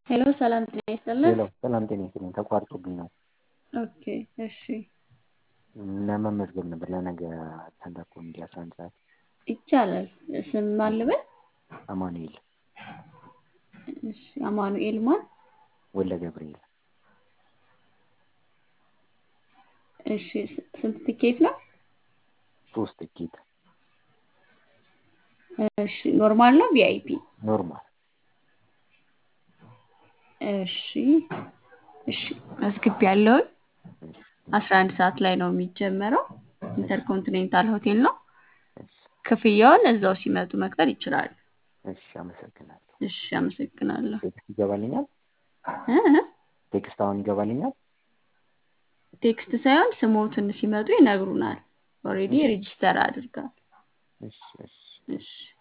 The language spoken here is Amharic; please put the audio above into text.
ሄሎ ሰላም ጤና ይስጥልን። ሄሎ ሰላም ጤና ይስጥልኝ። ተቋርጦብኝ ነው። ኦኬ እሺ ለመመዝገብ ነበር ለነገ ስታንዳፕ ኮሜዲ አስራ አንድ ሰዓት ይቻላል። ስም ማን ልበል? አማኑኤል እሺ አማኑኤል ማን? ወልደ ገብርኤል እሺ ስ- ስንት ትኬት ነው? ሶስት ትኬት እሺ ኖርማል ነው ቪአይፒ? ኖርማል እሺ እሺ መዝግብ ያለውን እሺ አስራ አንድ ሰዓት ላይ ነው የሚጀመረው። ኢንተርኮንቲኔንታል ሆቴል ነው። እሺ ክፍያውን እዛው ሲመጡ መክፈል ይችላሉ። እሺ አመሰግናለሁ። እሺ አመሰግናለሁ። ቴክስት ይገባልኛል? እ እ ቴክስት አሁን ይገባልኛል? ቴክስት ሳይሆን ስሞትን ሲመጡ ይነግሩናል። ኦልሬዲ ሬጂስተር አድርጋል። እሺ እሺ እሺ